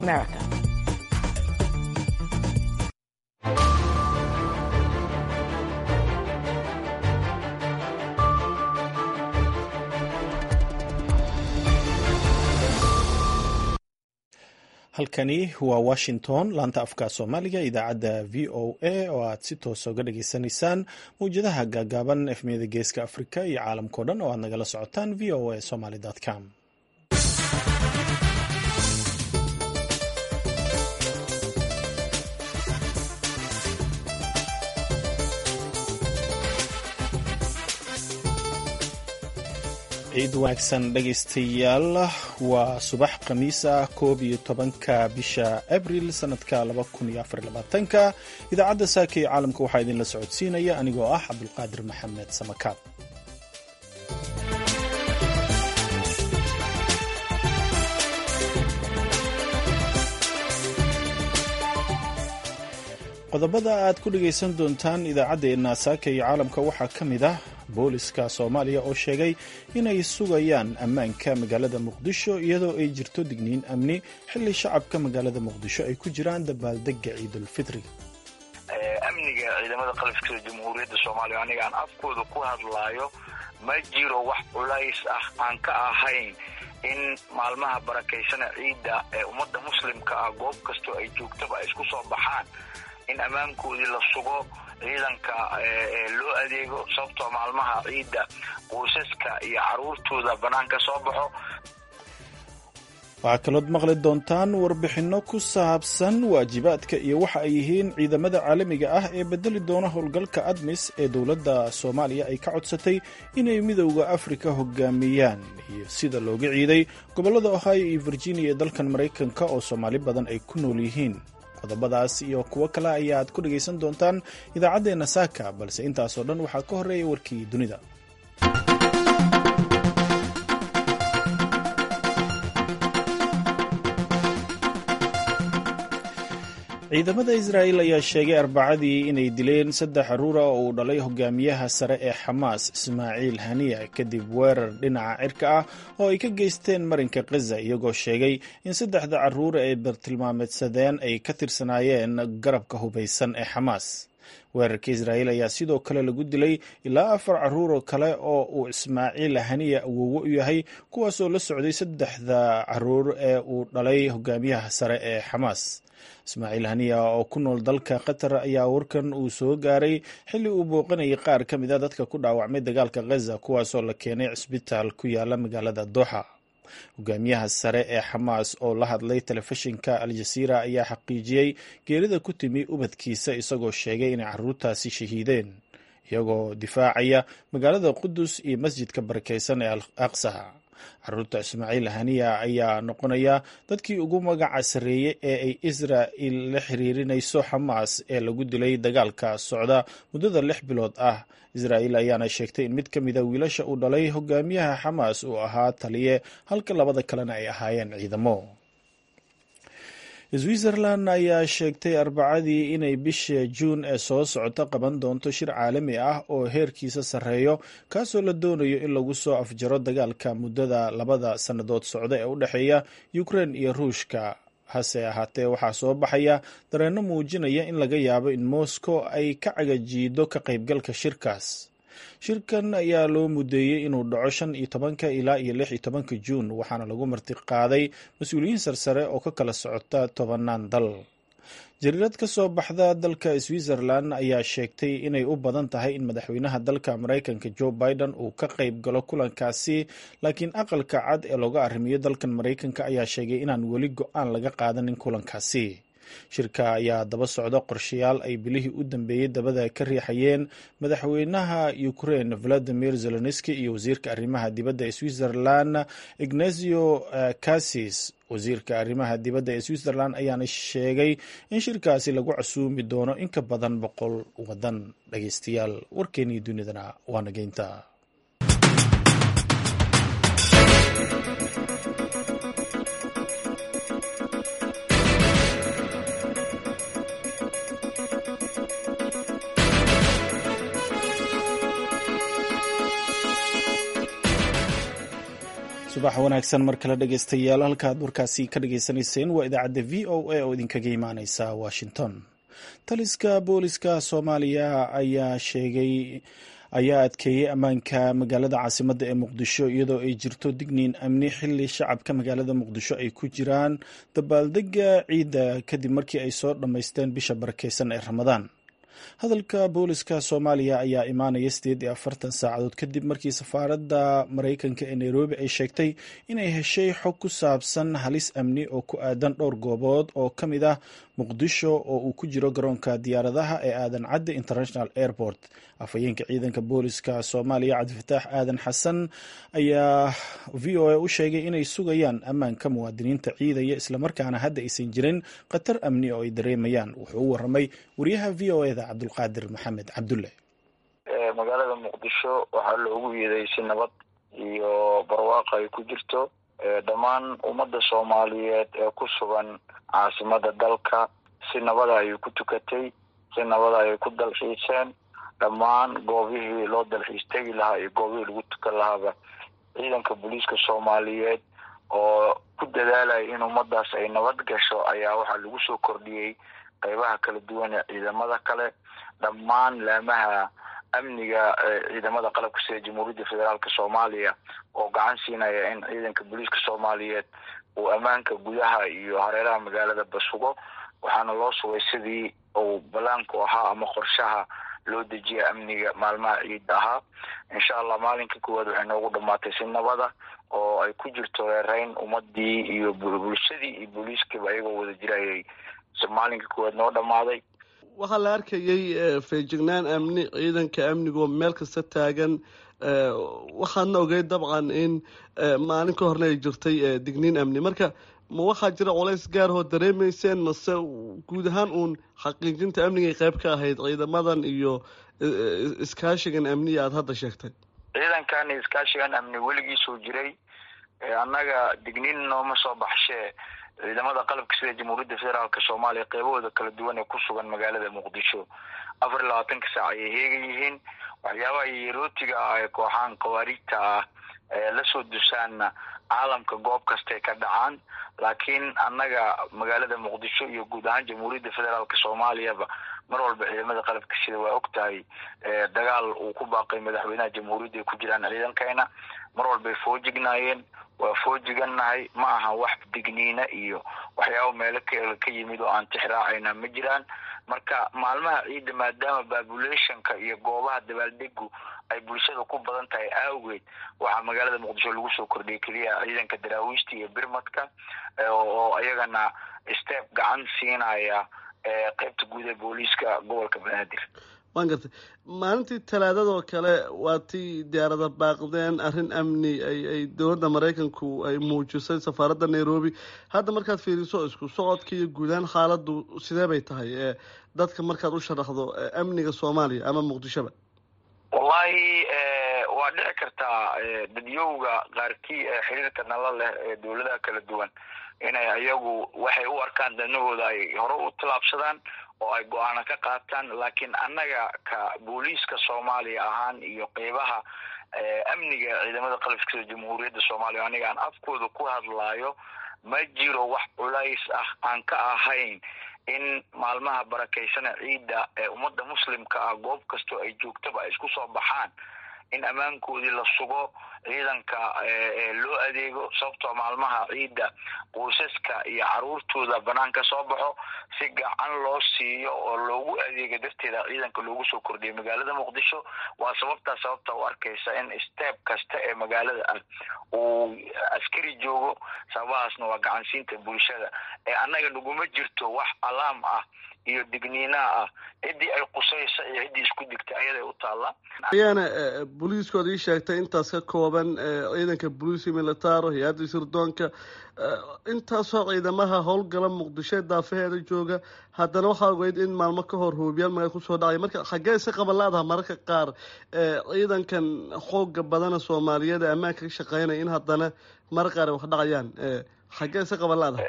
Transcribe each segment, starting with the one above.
America. halkani waa washington laanta afka soomaaliga idaacadda v o a oo aad si toosa uga dhageysanaysaan mawjadaha gaagaaban efmiyada geeska afrika iyo caalamkao dhan oo aad nagala socotaan v o a somaly com ciid wanaagsan dhegaystayaal waa subax khamiis ah koob iyo tobanka bisha abril sanadka laba kun iyo afar labaatanka idaacadda saaka ee caalamka waxaa idinla socodsiinaya anigoo ah cabdulqaadir maxamed samakaab qodobada aad ku dhagaysan doontaan idaacaddeenna saaka iyo caalamka waxaa ka mid ah booliska soomaaliya oo sheegay inay sugayaan ammaanka magaalada muqdisho iyadoo ay jirto digniin amni xilli shacabka magaalada muqdisho ay ku jiraan dabaaldega ciidulfitri amniga ciidamada qalabka jamhuuriyadda soomaaliya aniga aan afkooda ku hadlaayo ma jiro wax culays ah aan ka ahayn in maalmaha barakaysana ciidda ee ummadda muslimka ah goob kastoo ay joogtaba ay isku soo baxaan in ammaankoodii la sugo ciidanka loo adeego sababtoo maalmaha ciidda qoysaska iyo caruurtooda bannaanka soo baxo waxaa kalood maqli doontaan warbixinno ku saabsan waajibaadka iyo waxa ay yihiin ciidamada caalamiga ah ee bedeli doona howlgalka admis ee dowladda soomaaliya ay ka codsatay inay midowda afrika hogaamiyaan iyo sida looga ciiday gobollada ohio iyo virginia ee dalkan maraykanka oo soomaali badan ay ku nool yihiin qodobadaas iyo kuwo kale ayaad ku dhagaysan doontaan idaacaddeenna saaka balse intaasoo dhan waxaa ka horreeya warkii dunida ciidamada israa'il ayaa sheegay arbacadii inay dileen saddex caruura oo uu dhalay hogaamiyaha sare ee xamaas ismaaciil haniya kadib weerar dhinaca cirka ah oo ay ka geysteen marinka khaza iyagoo sheegay in saddexda caruur ay bartilmaameedsadeen ay ka tirsanaayeen garabka hubaysan ee xamaas weerarka israa'iil ayaa sidoo kale lagu dilay ilaa afar caruuroo kale oo uu ismaaciil haniya awowo u yahay kuwaasoo la socday saddexda caruur ee uu dhalay hogaamiyaha sare ee xamaas ismaaciil haniya oo ku nool dalka qatar ayaa warkan uu soo gaaray xilli uu booqanayay qaar ka mid a dadka ku dhaawacmay dagaalka khaza kuwaasoo la keenay cisbitaal ku yaala magaalada dooxa hogaamiyaha sare ee xamaas oo la hadlay telefishinka al-jasiira ayaa xaqiijiyey geerida ku timi ubadkiisa isagoo sheegay inay caruurtaasi shahiideen iyagoo difaacaya magaalada qudus iyo masjidka barakeysan ee al aqsa caruurta ismaaciil haniya ayaa noqonaya dadkii ugu magaca sarreeyey ee ay israa'il la xiriirinayso xamaas ee lagu dilay dagaalka socda muddada lix bilood ah israa'il ayaana sheegtay in mid ka mida wiilasha uu dhalay hogaamiyaha xamaas uu ahaa taliye halka labada kalena ay ahaayeen ciidamo switzerland ayaa sheegtay arbacadii inay bisha juun ee soo socota qaban doonto shir caalami ah oo heerkiisa sarreeyo kaasoo la doonayo in lagu soo afjaro dagaalka muddada labada sannadood socda ee u dhexeeya ukrein iyo ruushka hase ahaatee waxaa soo baxaya dareenno muujinaya in laga yaabo in moscow ay ka cagajiido ka qaybgalka shirkaas shirkan ayaa loo mudeeyey inuu dhaco shan iyo tobanka ilaa iyo lix iyo tobanka juun waxaana lagu martiqaaday mas-uuliyiin sarsare oo ka kala socota tobanaan dal jariirad ka soo baxda dalka switzerland ayaa sheegtay inay u badan tahay in madaxweynaha dalka maraykanka joe biden uu ka qayb galo kulankaasi laakiin aqalka cad ee looga arrimiyo dalkan maraykanka ayaa sheegay inaan weli go-aan laga qaadanin kulankaasi shirka ayaa daba socda qorshayaal ay bilihii u dambeeyey dabada ka riixayeen madaxweynaha ukrain valadimir zelenski iyo wasiirka arrimaha dibadda ee switzerland ignazio cassis wasiirka arrimaha dibadda ee switzerland ayaana sheegay in shirkaasi lagu casuumi doono in ka badan boqol wadan dhageystayaal warkeenii dunidana waa nageynta subax wanaagsan mar kale dhegaystayaal halka aad warkaasi ka dhagaysanayseen waa idaacadda v o a oo idinkaga imaaneysa washington taliska booliska soomaaliya ayaa sheegay ayaa adkeeyey ammaanka magaalada caasimadda ee muqdisho iyadoo ay jirto digniin amni xili shacabka magaalada muqdisho ay ku jiraan dabaaldega ciidda kadib markii ay soo dhammaysteen bisha barakeysan ee ramadaan hadalka booliska soomaaliya ayaa imaanaya sideed iyo afartan saacadood kadib markii safaaradda maraykanka ee nairobi ay sheegtay inay heshay xog ku saabsan halis amni oo ku aadan dhowr goobood oo ka mid ah muqdisho oo uu ku jiro garoonka diyaaradaha ee aadan cadde international airport afhayeenka ciidanka booliska soomaaliya cabdifataax aadan xasan ayaa v o a u sheegay inay sugayaan ammaanka muwaadiniinta ciidaya islamarkaana hadda aysan jirin khatar amni oo ay dareemayaan wuxuu u waramay wariyaha v o eda cabdulqaadir maxamed cabdulle magaalada muqdisho waxaa loogu yeeday si nabad iyo barwaaqo ay ku jirto dhammaan ummadda soomaaliyeed ee ku sugan caasimada dalka si nabada ayay ku tukatay si nabada ayay ku dalxiiseen dhammaan goobihii loo dalxiis tegi lahaa iyo goobihii lagu tukan lahaaba ciidanka booliiska soomaaliyeed oo ku dadaalaya in ummadaas ay nabad gasho ayaa waxaa lagu soo kordhiyey qeybaha kala duwan ee ciidamada kale dhammaan laamaha amniga ciidamada qalabka sida jamhuuriyadda federaalk soomaaliya oo gacan siinaya in ciidanka booliiska soomaaliyeed uu ammaanka gudaha iyo hareeraha magaalada basugo waxaana loo sugay sidii uu balaanku ahaa ama qorshaha loo dejiya amniga maalmaha ciidda ahaa insha allah maalinka koowaad waxay noogu dhamaatay si nabada oo ay ku jirto reereyn ummadii iyo bulshadii iyo booliiskiiba ayagoo wada jirayay maalinka koowaad noo dhamaaday waxaa la arkayay feejignaan amni ciidanka amnigo meel kasta taagan waxaadna ogey dabcan in maalin ka horna ay jirtay digniin amni marka ma waxaa jira culays gaarahoo dareemayseen mase guud ahaan uun xaqiijinta amnigay qayb ka ahayd ciidamadan iyo iskaashigan amniya aada hadda sheegtay ciidankan iskaashigan amni weligiisuu jiray annaga digniin nooma soo baxshee ciidamada qalabka sida jamhuuriyadda federaalk soomaaliya qeybahooda kala duwan ee ku sugan magaalada muqdisho afar iyo labaatanka saac ayay heegan yihiin waxyaabaha yerootiga ah ee kooxahan khawaariigta ah ee lasoo dusaanna caalamka goob kastay ka dhacaan laakiin annaga magaalada muqdisho iyo guud ahaan jamhuuriyadda federaalk soomaaliyaba mar walba ciidamada qalabka sida waa og tahay dagaal uu ku baaqay madaxweynaha jamhuuriyadda ay ku jiraan ciidankeena mar walbay foojignaayeen waa foojigannahay ma aha wax digniina iyo waxyaaba meelo kale ka yimid oo aan tixraacayna ma jiraan marka maalmaha ciidda maadaama populationka iyo goobaha dabaaldegu ay bulshada ku badan tahay awgeed waxaa magaalada muqdisho lagu soo kordhiyay keliya ciidanka daraawiishta iyo birmadka oo ayagana step gacan siinaya qeybta guud ee booliiska gobolka banaadir waan gartay maalintii talaadadoo kale waa tii diyaarada baaqdeen arrin amni ay ay dowladda maraykanku ay muujisay safaaradda nairobi hadda markaad fiiriso isku socodka iyo guudahaan xaaladdu sidee bay tahay dadka markaad u sharaxdo amniga soomaaliya ama muqdishoba wallahi waa dhici kartaa dadyowga qaarkii ee xiriirka nala leh ee dowladaha kala duwan inay ayagu waxay u arkaan danahooda ay hore u tallaabsadaan oo ay go-aano ka qaataan laakiin annaga ka booliiska soomaaliya ahaan iyo qeybaha amniga ciidamada qalabka sida jamhuuriyadda soomaaliya aniga aan afkooda ku hadlaayo ma jiro wax culays ah aan ka ahayn in maalmaha barakeysana ciidda ee ummadda muslimka ah goob kastoo ay joogtaba ay isku soo baxaan in ammaankoodii la sugo ciidanka loo adeego sababtoo maalmaha ciidda qoysaska iyo caruurtooda banaan ka soo baxo si gacan loo siiyo oo loogu adeega darteeda ciidanka loogu soo kordhiyay magaalada muqdisho waa sababtaa sababta u arkaysa in step kasta ee magaalada ah uu askari joogo sababahaasna waa gacansiinta bulshada ee annaga naguma jirto wax alaam ah iyo digniinaa ah ciddii ay qusaysa iyo ciddii isku digtay ayaday u taalla ayaana booliiskooda ii sheegtay intaas ka kooban ciidanka booliisi militaro hay-adda sirdoonka intaasoo ciidamaha howlgala muqdisho daafaheeda jooga haddana waxaa ogeyd in maalmo ka hor hoobiyaal maga kusoo dhacay marka xaggee si qabalaadaha mararka qaar ciidankan xooga badana soomaaliyeed ee ammaanka ka shaqeynaya in haddana marar qaar ay wax dhacayaan xaggee si qabalaadaha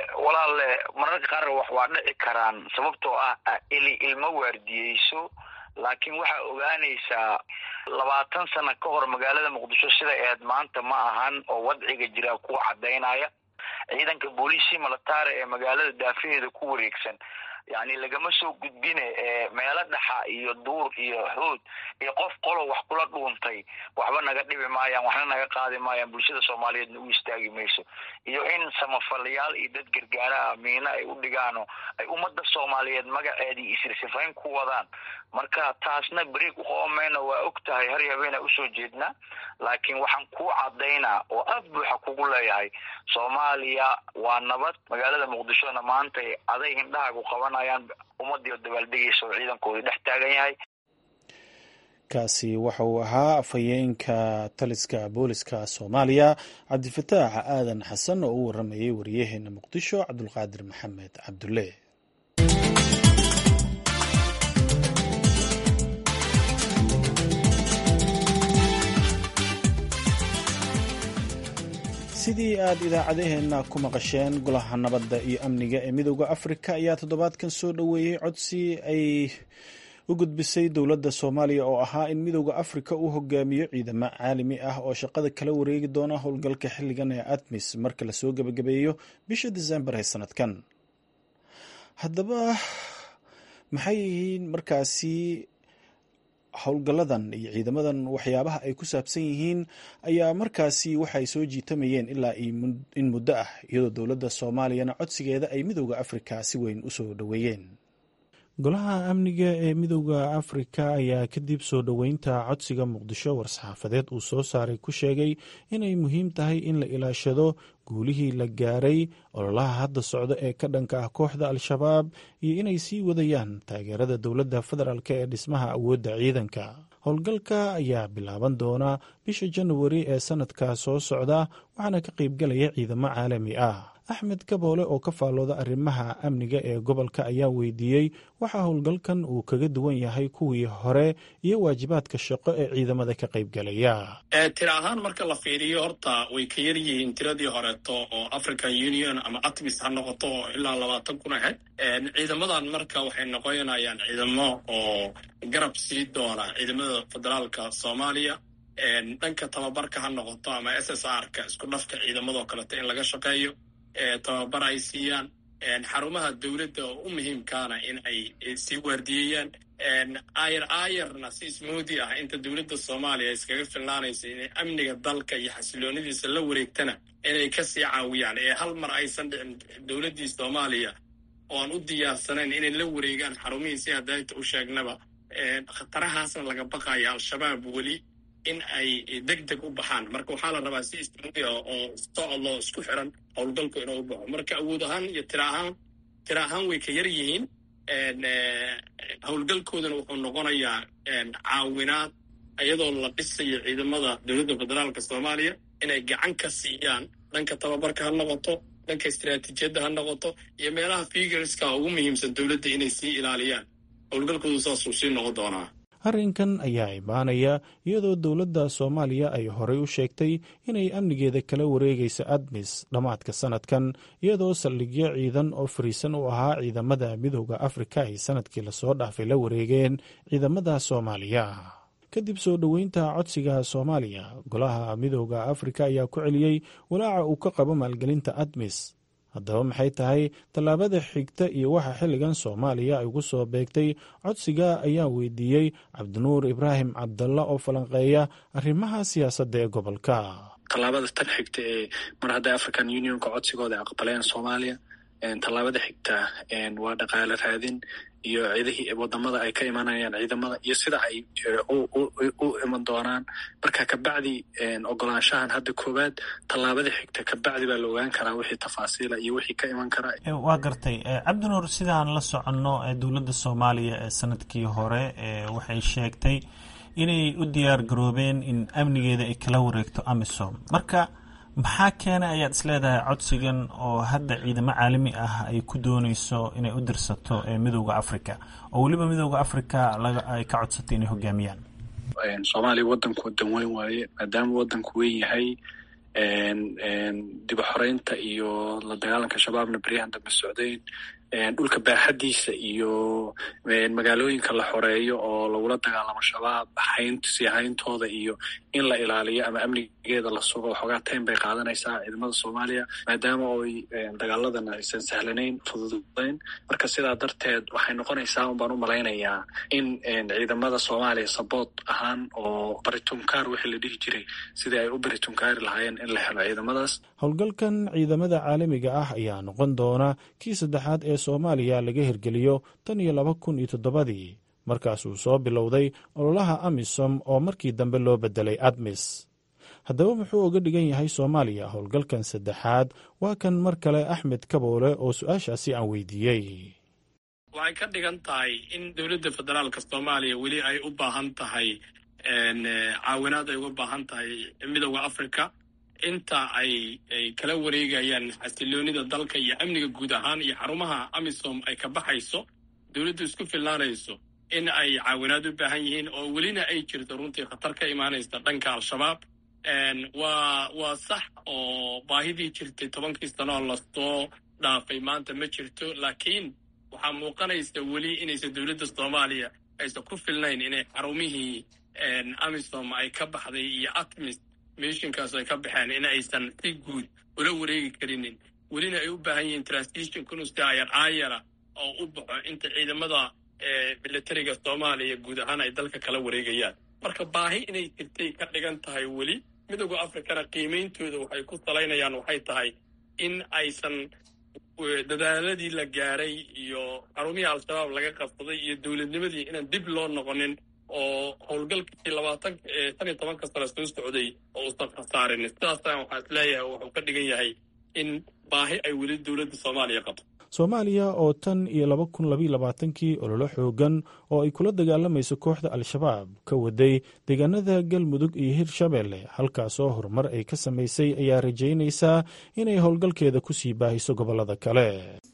walaale mararka qaar wax waa dhici karaan sababtoo ah ili ilmo waardiyeyso laakiin waxaa ogaanaysaa labaatan sano ka hor magaalada muqdisho siday ahayd maanta ma ahan oo wadciga jira kuwa cadaynaya ciidanka booliisi militare ee magaalada daafaheeda ku wareegsan yani lagama soo gudbine meelo dhaxa iyo duur iyo hood iyo qof qolo wax kula dhuuntay waxba naga dhibi maayaan waxna naga qaadi maayaan bulshada soomaaliyeedna u istaagi mayso iyo in samafalayaal iyo dad gargaaraha miino ay u dhigaano ay ummadda soomaaliyeed magaceedii isirsifayn ku wadaan marka taasna berieg uqoomayna waa og tahay har habeena usoo jeednaa laakiin waxaan ku cadaynaa oo af buuxa kugu leeyahay soomaaliya waa nabad magaalada muqdishona maanta aday hindhahaagu qabanayaan ummadii oo dabaaldegaysa oo ciidankoodii dhex taagan yahay kaasi waxa uu ahaa afhayeenka taliska booliska soomaaliya cabdifataax aadan xasan oo u waramayay wariyaheena muqdisho cabdulqaadir maxamed cabdulle sidii aad idaacadaheenna ku maqasheen golaha nabadda iyo amniga ee midooda afrika ayaa toddobaadkan soo dhoweeyey codsi ay u gudbisay dowladda soomaaliya oo ahaa in midooda afrika uu hogaamiyo ciidamo caalami ah oo shaqada kala wareegi doona howlgalka xilligan ee admis marka lasoo gebagabeeyo bisha disembar ee sanadkan haddaba maxay yihiin markaasi howlgalladan iyo ciidamadan waxyaabaha ay ku saabsan yihiin ayaa markaasi waxay soo jiitamayeen ilaa in muddo ah iyadoo dowladda soomaaliyana codsigeeda ay midooda afrika si weyn u soo dhoweeyeen golaha amniga ee midooda afrika ayaa kadib soo dhoweynta codsiga muqdisho war-saxaafadeed uu soo saaray ku sheegay inay muhiim tahay in la ilaashado guulihii la gaaray ololaha hadda socda ee ka dhanka ah kooxda al-shabaab iyo inay sii wadayaan taageerada dowladda federaalk ee dhismaha awoodda ciidanka howlgalka ayaa bilaaban doona bisha januari ee sanadka soo socda waxaana ka qaybgalaya ciidamo caalami ah axmed kaboole oo ka faallooda arrimaha amniga ee gobolka ayaa weydiiyey waxaa howlgalkan uu kaga duwan yahay kuwii hore iyo waajibaadka shaqo ee ciidamada ka qaybgalaya tira ahaan marka la fiiriyo horta way ka yar yihiin tiradii horeeto oo african union ama atmis ha noqoto oo ilaa labaatan kun ahayd ciidamadan marka waxay noqonayaan ciidamo oo garab sii doona ciidamada federaalka soomaaliya dhanka tababarka ha noqoto ama s s r ka isku dhafka ciidamadoo kaleeto in laga shaqeeyo tababar ay siiyaan xarumaha dowladda oo u muhiimkaana in ay sii waardiyeeyaan ayar ayarna si smoodi ah inta dowladda soomaaliya iskaga filnaanaysa inay amniga dalka iyo xasiloonidiisa la wareegtana inay kasii caawiyaan ee hal mar aysan dhicin dowladdii soomaaliya oo aan u diyaarsanayn inay la wareegaan xarumihii si hadayta u sheegnaba khatarahaasna laga baqaya al-shabaab weli in ay deg deg u baxaan marka waxaa la rabaa si ismudi ah oo socodloo isku xiran howlgalku inuu u baxo marka awood ahaan iyo tira ahaan tira ahaan way ka yar yihiin howlgalkoodana wuxuu noqonayaa caawinaad iyadoo la dhisayo ciidamada dowladda federaalka soomaaliya inay gacan ka siiyaan dhanka tababarka ha noqoto dhanka istaraatiijiyadda ha noqoto iyo meelaha figurska ugu muhiimsan dowladda inay sii ilaaliyaan howlgalkoodu saasuu sii noqon doonaa arrinkan ayaa imaanaya iyadoo dowladda soomaaliya ay horey u sheegtay inay amnigeeda kala wareegayso admis dhammaadka sanadkan iyadoo saldhigyo ciidan oo fariisan u ahaa ciidamada midooda afrika ay sanadkii lasoo dhaafay la wareegeen ciidamada soomaaliya kadib soo dhoweynta codsiga soomaaliya golaha midooda afrika ayaa ku celiyey walaaca uu ka qabo maalgelinta admis haddaba maxay tahay tallaabada xigta iyo waxa xilligan soomaaliya ay ugu soo beegtay codsiga ayaa weydiiyey cabdinuur ibraahim cabdalla oo falanqeeya arrimaha siyaasadda ee gobolka tallaabada tan xigta ee mar hadday african unionka codsigooda aqbaleen soomaaliya tallaabada xigta waa dhaqaale raadin iyo ciidihii wadamada ay ka imanayaan ciidamada iyo sida ay u iman doonaan marka kabacdi ogolaanshahan hadda koowaad tallaabada xigta kabacdi baa la ogaan karaa wixii tafaasiila iyo wixii ka iman karaa waa gartay cabdinuur sidaan la soconno dowladda soomaaliya ee sanadkii hore waxay sheegtay inay u diyaar garoobeen in amnigeeda ay kala wareegto amisom marka maxaa keena ayaad isleedahay codsigan oo hadda ciidamo caalami ah ay ku dooneyso inay u dirsato midooda africa oo weliba midooda africa ay ka codsatay inay hogaamiyaan soomaaliya wadanku wadan weyn waaye maadaama wadanku weyn yahay diba xoreynta iyo la dagaalanka shabaabna beryahan dambe socdayn dhulka baaxadiisa iyo magaalooyinka la xoreeyo oo lagula dagaalamo shabaab sii hayntooda iyo in la ilaaliyo ama amnigeeda la sugo waxoogaa taym bay qaadanaysaa ciidamada soomaaliya maadaama oy dagaaladan aysan sahlanayn fududayn marka sidaa darteed waxay noqonaysaa un baan u malaynayaa in ciidamada soomaaliya saboot ahaan oo baritumkaar wixii la dhihi jiray sidii ay u baritumkaari lahaayeen in la helo ciidamadaas howlgalkan ciidamada caalamiga ah ayaa noqon doona kii saddexaad ee soomaaliya laga hirgeliyo tan iyo laba kun iyo toddobadii markaasuu soo bilowday ololaha amisom oo markii dambe loo beddelay admis haddaba muxuu uga dhigan yahay soomaaliya howlgalkan saddexaad waa kan mar kale axmed kaboole oo su-aashaasi aan weydiiyey waxay ka dhigan tahay in dowladda federaalka soomaaliya weli ay u baahan tahay caawinaad ay uga baahan tahay midooda africa inta ay ay kala wareegayaan xasiloonida dalka iyo amniga guud ahaan iyo xarumaha amisom ay ka baxayso dowladdu isku filnaanayso in ay caawinaad u baahan yihiin oo welina ay jirto runtii khatar ka imaanaysa dhanka al-shabaab waa waa sax oo baahidii jirtay tobankii sanoo lasoo dhaafay maanta ma jirto laakiin waxaa muuqanaysa weli inaysan dowladda soomaaliya aysan ku filnayn inay xarumihii amisom ay ka baxday iyo atmis mishinkaas ay ka baxeen in aysan si guud ula wareegi karinin welina ay u baahan yihiin transition kunusi ayar aayara oo u baxo inta ciidamada militariga soomaaliya guud ahaan ay dalka kala wareegayaan marka baahi inay jirtay ka dhigan tahay weli midooda africana qiimeyntooda waxay ku salaynayaan waxay tahay in aysan dadaaladii la gaaray iyo xarumihii al-shabaab laga qabsaday iyo dowladnimadii inaan dib loo noqonin oo howlgalkii labaatan shan iyo tobanka sano soo socday oo uusan khasaarin sidaasna waxaa is leeyahay wuxuu ka dhigan yahay in baahi ay weli dowladda soomaaliya qabto soomaaliya oo tan iyo laba kun labaiyo labaatankii ololo xoogan oo ay kula dagaalamayso kooxda al-shabaab ka waday deegaanada galmudug iyo hirshabeelle halkaasoo horumar ay ka samaysay ayaa rajaynaysaa inay howlgalkeeda ku sii baahiso gobollada kale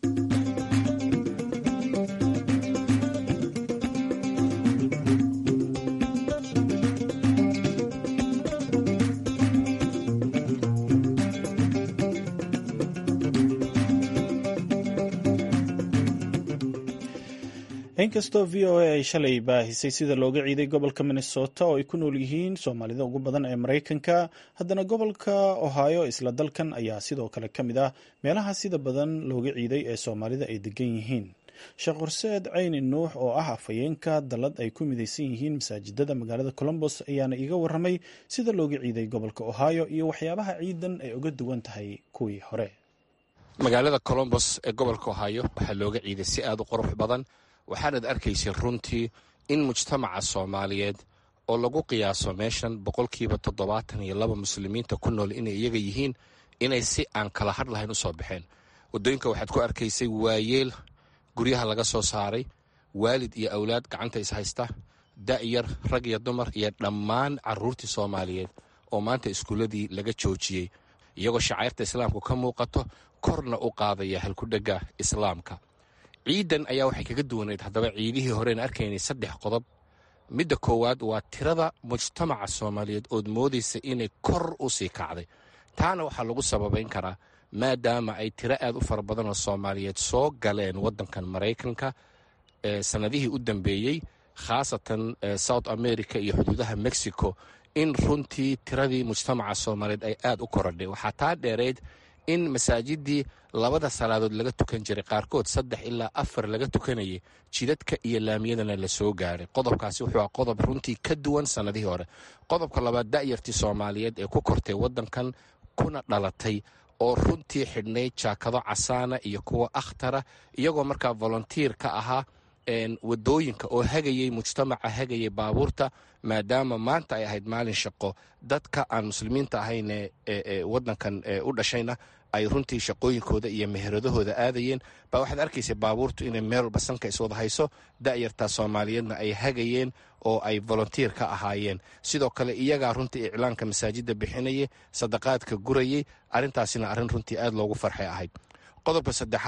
inkastoo v o a ay shalay baahisay sida looga ciiday gobolka minnesota oo ay ku nool yihiin soomaalida ugu badan ee maraykanka haddana gobolka ohio isla dalkan ayaa sidoo kale ka mid ah meelaha sida badan looga ciiday ee soomaalida ay degan yihiin sheekh horseed cayni nuux oo ah afhayeenka dallad ay ku midaysan yihiin masaajidada magaalada colombos ayaana iiga waramay sida looga ciiday gobolka ohio iyo waxyaabaha ciidan ay uga duwan tahay kuwii hore magaalada colombos ee gobolka ohio waxaa looga ciiday si aad u qurux badan waxaanad arkaysay runtii in mujtamaca soomaaliyeed oo lagu qiyaaso meeshan boqolkiiba toddobaatan iyo laba muslimiinta ku nool inay iyaga yihiin inay si aan kala hadh lahayn u soo baxeen waddooyinka waxaad ku arkaysay waayeel guryaha laga soo saaray waalid iyo awlaad gacanta is haysta da'yar rag iyo dumar iyo dhammaan carruurtii soomaaliyeed oo maanta iskuulladii laga joojiyey iyagoo shacayrta islaamku ka muuqato korna u qaadaya halkudhegga islaamka ciidan ayaa waxay kaga duwanayd haddaba ciidihii horeen arkaynay saddex qodob midda koowaad waa tirada mujtamaca soomaaliyeed ood moodaysa inay kor u sii kacday taana waxaa lagu sababayn karaa maadaama ay tiro aad u fara badan oo soomaaliyeed soo galeen waddankan maraykanka ee sannadihii u dambeeyey khaasatan south america iyo xuduudaha mexico in runtii tiradii mujtamaca soomaaliyeed ay aad u korodhay waxaa taa dheerayd in masaajidii labada salaadood laga tukan jiray qaarkood saddex ilaa afar laga tukanayay jidadka iyo laamiyadana la soo gaaray qodobkaasi wuxuu ah qodob runtii ka duwan sannadihii hore qodobka labaad da'yartii soomaaliyeed ee ku kortay waddankan kuna dhalatay oo runtii xidhnayd jaakado casaana iyo kuwa akhtara iyagoo markaa volontiir ka ahaa wadooyinka oo hagayay mujtamaca hagayay baabuurta maadaama maanta ay ahayd maalin shaqo dadka aan muslimiinta ahayn ee wadankan u dhashayna ay runtii shaqooyinkooda iyo meheradahooda aadayeen baa waxaad arkaysa baabuurtu inay meel walba sanka iswada hayso da'yartaa soomaaliyeedna ay hagayeen oo ay volontiir ka ahaayeen sidoo kale iyagaa runtii iclaanka masaajidda bixinayay sadaqaadka gurayay arrintaasina arrin runtii aad loogu farxay ahayd qodobka saddexaad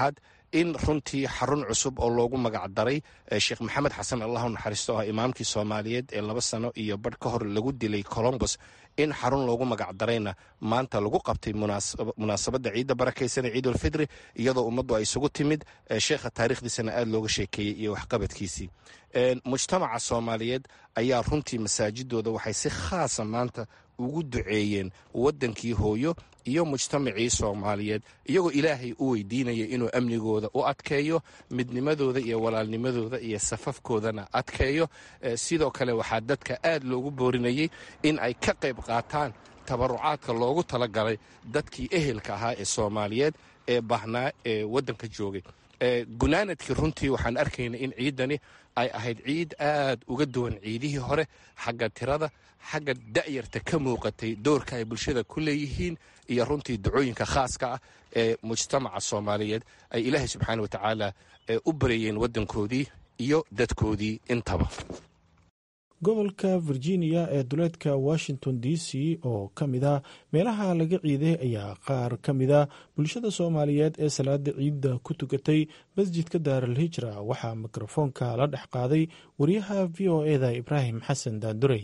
in runtii xarun cusub oo loogu magac daray sheekh maxamed xasan allah u naxariisto ah imaamkii soomaaliyeed ee laba sano iyo badh ka hor lagu dilay colombos in xarun loogu magac darayna maanta lagu qabtay munaasabadda ciidda barakaysan ee ciidulfidri iyadoo ummaddu ay isugu timid sheekha taarikhdiisana aada looga sheekeeyey iyo waxqabadkiisii mujtamaca soomaaliyeed ayaa runtii masaajidooda waxay si khaasa maanta ugu duceeyeen waddankii hooyo iyo mujtamacii soomaaliyeed iyagoo ilaahay u weydiinaya inuu amnigooda u adkeeyo midnimadooda iyo walaalnimadooda iyo safafkoodana adkeeyo sidoo kale waxaa dadka aad loogu boorinayey in ay ka qayb qaataan tabarucaadka loogu talagalay dadkii ehelka ahaa ee soomaaliyeed ee baahnaa ee waddanka joogay gunaanadkii runtii waxaan arkaynay in ciidani ay ahayd ciid aad uga duwan ciidihii hore xagga tirada xagga da'yarta ka muuqatay doorka ay bulshada ku leeyihiin iyo runtii dacooyinka khaaska ah ee mujtamaca soomaaliyeed ay ilaahay subxaana watacaala u bareeyeen waddankoodii iyo dadkoodii intaba gobolka virginia ee duleedka washington d c oo ka mid a meelaha laga ciiday ayaa qaar ka mida bulshada soomaaliyeed ee salaada ciidda ku tukatay masjidka daaral hijra waxaa mikrofoonka la dhex qaaday wariyaha v o eda ibraahim xasan daandurey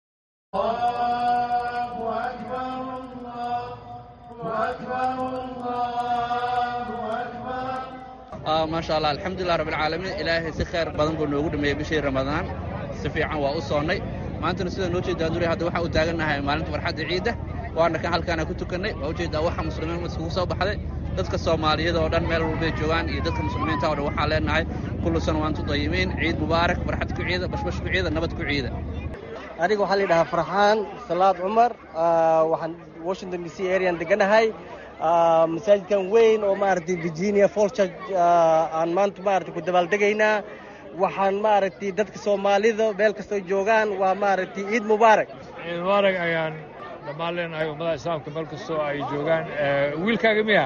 maasha allah alxamdulilah rabbilcaalamiin ilaahay si khayr badan buu noogu dhameeyey bishii ramadaan si fiican waa u soonnay maantana sida noo jeeda duri hadda waxaa u taagannahay maalinta farxadda ciidda waana kan halkaana ku tukannay waa ujeedaa waxa muslimiin iskugu soo baxday dadka soomaaliyada oo dhan meel walbay joogaan iyo dadka muslimiinta o dhan waxaan leenahay kullu sana waantu dayimiin ciid mubaarak farxad ku ciida bashbash ku ciida nabad ku ciida aniga waxaa la yidhahaa farxaan salaad cumar waxaan washington d c arean deganahay masaajidkan weyn oo maaragtay virginia fall church aan maanta maaragtay ku dabaaldegaynaa waxaan maaragtay dadka soomaalida meel kastoo joogaan waa maaragtay ciid mubaarak ciid mubaarak ayaan dhammaan leenahay ummadaha islaamka meel kastoo ay joogaan wiilkaaga miya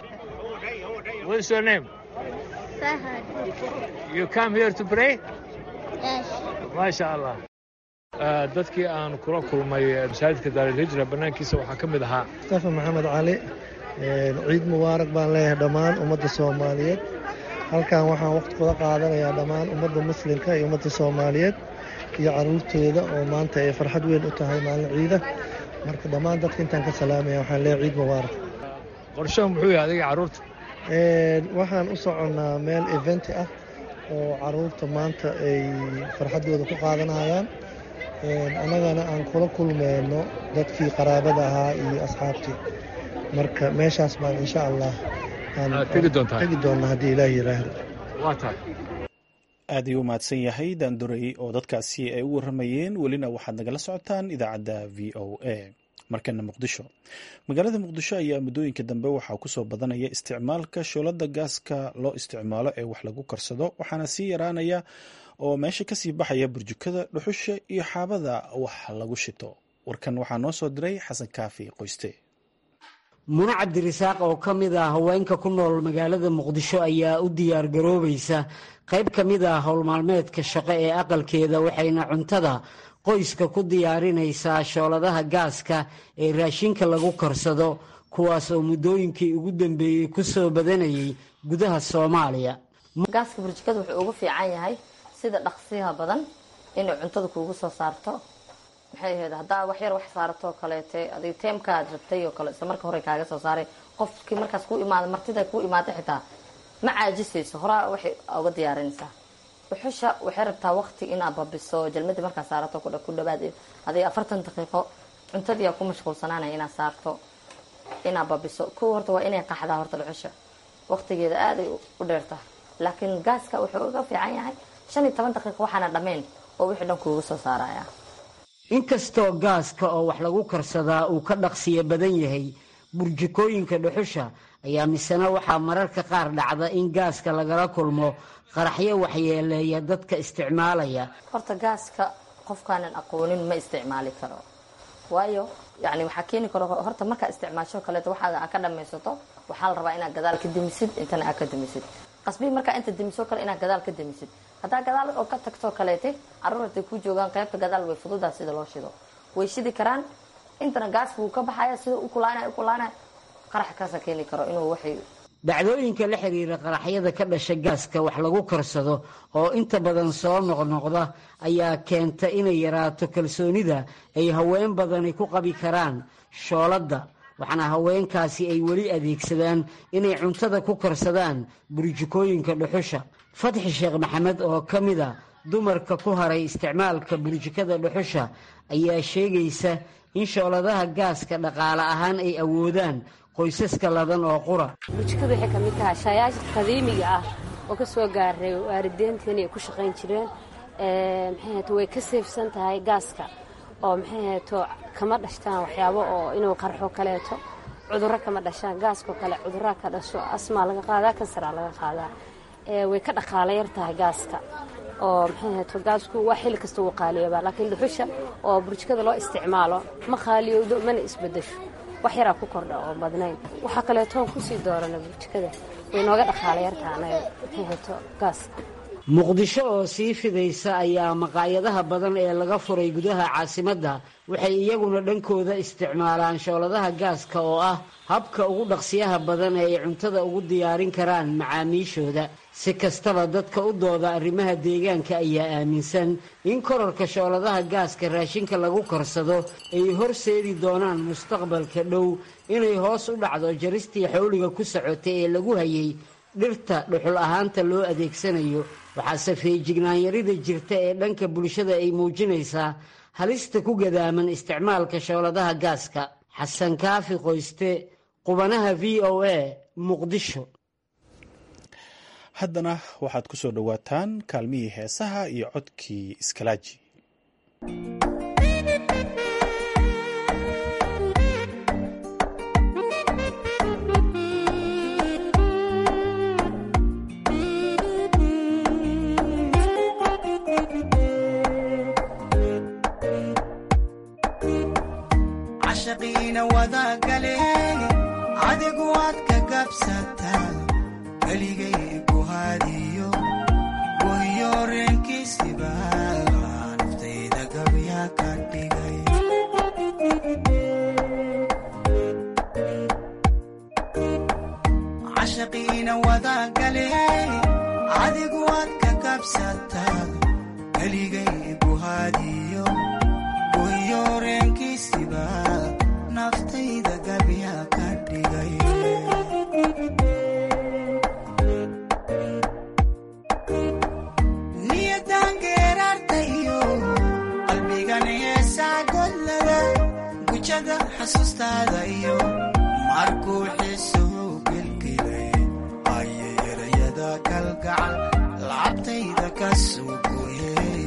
What is your name? Fahad. You come here to pray? Yes. Masha Allah. dadkii aan kula kulmay masaajidka daarilhijra bannaankiisa waxaa ka mid ahaa mustafa maxamed cali ciid mubaarak baan leeyahay dhammaan ummadda soomaaliyeed halkan waxaan waqti kula qaadanayaa dhammaan ummadda muslimka iyo ummadda soomaaliyeed iyo caruurtooda oo maanta ay farxad weyn u tahay maalin ciida marka dhammaan dadka intaan ka salaamaya waxaan leeyahay ciid mubaarak qorshaha muxuu yahay adiga carruurta waxaan u soconnaa meel eventi ah oo caruurta maanta ay farxaddooda ku qaadanayaan annagana aan kula kulmeyno dadkii qaraabada ahaa iyo asxaabtii marka meeshaas baan insha allah tegi doontaa tegi doonnaa haddii ilaahi yiraahdo waa tahay aad ayuu u mahadsan yahay daandurey oo dadkaasi ay u warramayeen welina waxaad nagala socotaan idaacadda v o a markana muqdisho magaalada muqdisho ayaa muddooyinka dambe waxaa kusoo badanaya isticmaalka shoolada gaaska loo isticmaalo ee wax lagu karsado waxaana sii yaraanaya oo meesha kasii baxaya burjukada dhuxusha iyo xaabada wax lagu shito warkan waxaa noo soo diray xasan kaafi qoyste mune cabdirisaaq oo ka mid ah haweenka ku nool magaalada muqdisho ayaa u diyaar garoobaysa qayb ka mid ah howlmaalmeedka shaqo ee aqalkeeda waxayna cuntada qoyska ku diyaarinaysaa shooladaha gaaska ee raashinka lagu karsado kuwaas oo muddooyinkii ugu dambeeyey ku soo badanayay gudaha soomaaliya gaaska burjikada wuxuu ugu fiican yahay sida dhaqsiyaha badan inay cuntada kuugu soo saarto maxay ahayd haddaa wax yar wax saarato oo kaleete adig teemkaad rabtay oo kale isla marka hore kaaga soo saaray qofkii markaas ku imaada martida ku imaada xitaa ma caajisayso horaa waxay uga diyaarinaysaa dhuxusha waxay rabtaa waqti inaad babiso jalmadii markaa saarato ku dhawaad adig afartan daqiiqo cuntadii aa ku mashquulsanaanaya inaad saarto inaad babiso kow horta waa inay qaxdaa horta dhuxusha waqtigeeda aaday u dheerta laakiin gaaska wuxuu uga fiican yahay shan iyo toban daqiiqo waxaana dhammayn oo wixii dhan kuuga soo saaraya inkastoo gaaska oo wax lagu karsadaa uu ka dhaqsiyo badan yahay burjikooyinka dhuxusha ayaa misena waxaa mararka qaar dhacda in gaaska lagala kulmo qaraxyo waxyeeleeya dadka isticmaalaya horta gaaska qofkaanan aqoonin ma isticmaali karo waayo yani waxaa keeni karo horta markaa isticmaasho kaleeto waxaaga aa ka dhamaysato waxaa la rabaa inaad gadaal ka demisid intana aa ka demisid qasbii markaa inta demiso kale inaad gadaal ka demisid haddaa gadaal oo ka tagtoo kaleete caruur haday ku joogaan qaybta gadaal way fududaa sida loo shido way shidi karaan intana gaaska wuu ka baxaya sida u kulaanay u kulaanay qarax kaasa keeni karo inuu waxay dhacdooyinka la xiriira qaraxyada ka dhasha gaaska wax lagu karsado oo inta badan soo noqnoqda ayaa keenta inay yaraato kalsoonida ay haween badani ku qabi karaan shooladda waxaana haweenkaasi ay weli adeegsadaan inay cuntada ku karsadaan burjikooyinka dhuxusha fatxi sheekh maxamed oo ka mid a dumarka ku haray isticmaalka burjikada dhuxusha ayaa sheegaysa in shooladaha gaaska dhaqaale ahaan ay awoodaan qoysaska ladan oo qura burjikadu waxay ka mid tahay shaayaasha qadiimiga ah oo ka soo gaaray waalideenteenii ay ku shaqayn jireen maxay hato way ka seefsan tahay gaaska oo maxay hato kama dhashtaan waxyaabo oo inuu qarxo kaleeto cudurro kama dhashaan gaaskoo kale cudurraa ka dhasho asmaa laga qaadaa kansaraa laga qaadaa way ka dhaqaala yar tahay gaaska oo maxay hato gaasku waa xilli kasta wuu qaaliyoobaa laakiin dhuxusha oo burjikada loo isticmaalo ma qaaliyowdo mana isbedesho wax yaraa ku kordha oo badnayn waxaa kaleetoon kusii doorana burjikada way nooga dhaqaala yartaha anaga maxay hato gaaska muqdisho oo sii fidaysa ayaa maqaayadaha badan ee laga furay gudaha caasimadda waxay iyaguna dhankooda isticmaalaan shooladaha gaaska oo ah habka ugu dhaqsiyaha badan ee ay cuntada ugu diyaarin karaan macaamiishooda si kastaba dadka u dooda arrimaha deegaanka ayaa aaminsan in korarka shooladaha gaaska raashinka lagu karsado ay horseedi doonaan mustaqbalka dhow inay hoos u dhacdo jaristii xowliga ku socotay ee lagu hayay dhirta dhuxul ahaanta loo adeegsanayo waxaase feejignaanyarida jirta ee dhanka bulshada ay muujinaysaa halista ku gadaaman isticmaalka shooladaha gaaska xasan kaafi qoyste qubanaha v o a muqdisho haddana waxaad ku soo dhowaataan kaalmihii heesaha iyo codkii iskalaaji cashaqiina wadagale adigu waad ka gabsataa keligay ku hadiyo wayo reenkiisiba naftayda gabya ka dhigay cashaqiina wadagale adigu waad ka gabsataa keligay ku hadiyo wayo reenkiisiba naftayda gabya ka dhigay niyadan geeraartayo qalbigan heesaa godlada gujada xasuustaada iyo markuu xiisuhu gelgelay ayay erayada kalgacal lacabtayda ka soo gooyeen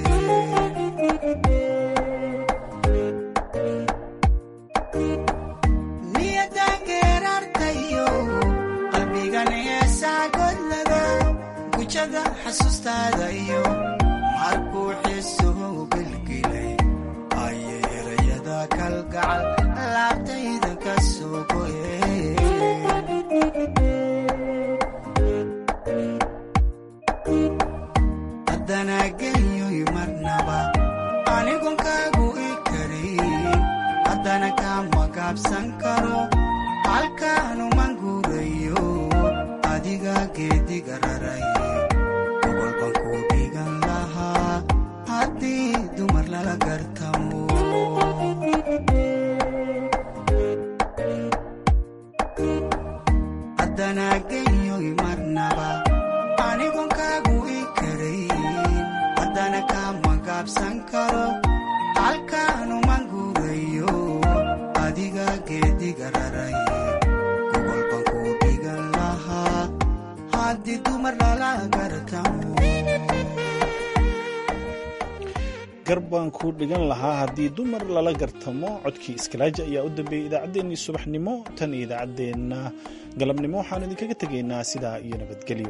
niyadan geeraartayo qalbigan heesaa godlada gujada xasuustaada iyo markuu xiisuhu gelgelay ayay erayada kalgacal laabtayda ka soo goyeen haddana genyoy marnaba anigon kaagu i karin haddana kama gaabsan karo halkaanuman guurayo adiga geediga raray gobolban ku dhigan lahaa haddii dumar lala gartamo haddana genyoy marnaba anigon kaagu i karayn haddana kama gaabsan karo halkaanuman guurayo adiga geediga raray gobolban ku dhigan lahaa haddii dumar lala gartamo garbaan ku dhigan lahaa haddii dumar lala gartamo codkii iskalaaji ayaa u dambeeyey idaacaddeenii subaxnimo tan iyo idaacaddeenna galabnimo waxaan idinkaga tegaynaa sidaa iyo nabadgelyo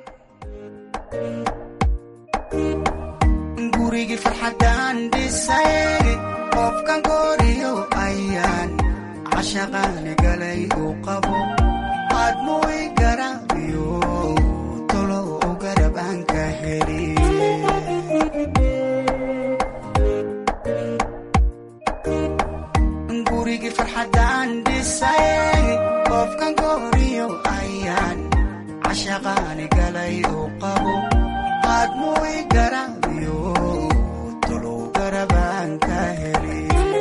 gurigii farxaddaan dhisay qofkan gooriyo ayaan cashaqaani galay uu qabo aadmui garaabiyo tolo u garab aan ka heli gurigii farxaddaan dhisay qofkan gooriyo ayaan galay uu qabo aadmuu i garaabiyo tolow garabaan ka heli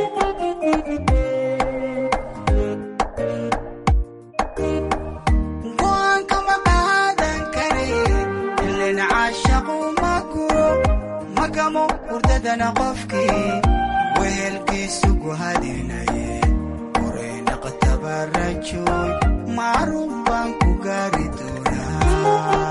go'aankama qaadan kare ilin caashaqu ma guro magamo hurdadana qofkii wehelkiisu guhadinaye uray naqtabarajoy macruuf baan ku gaari doonaa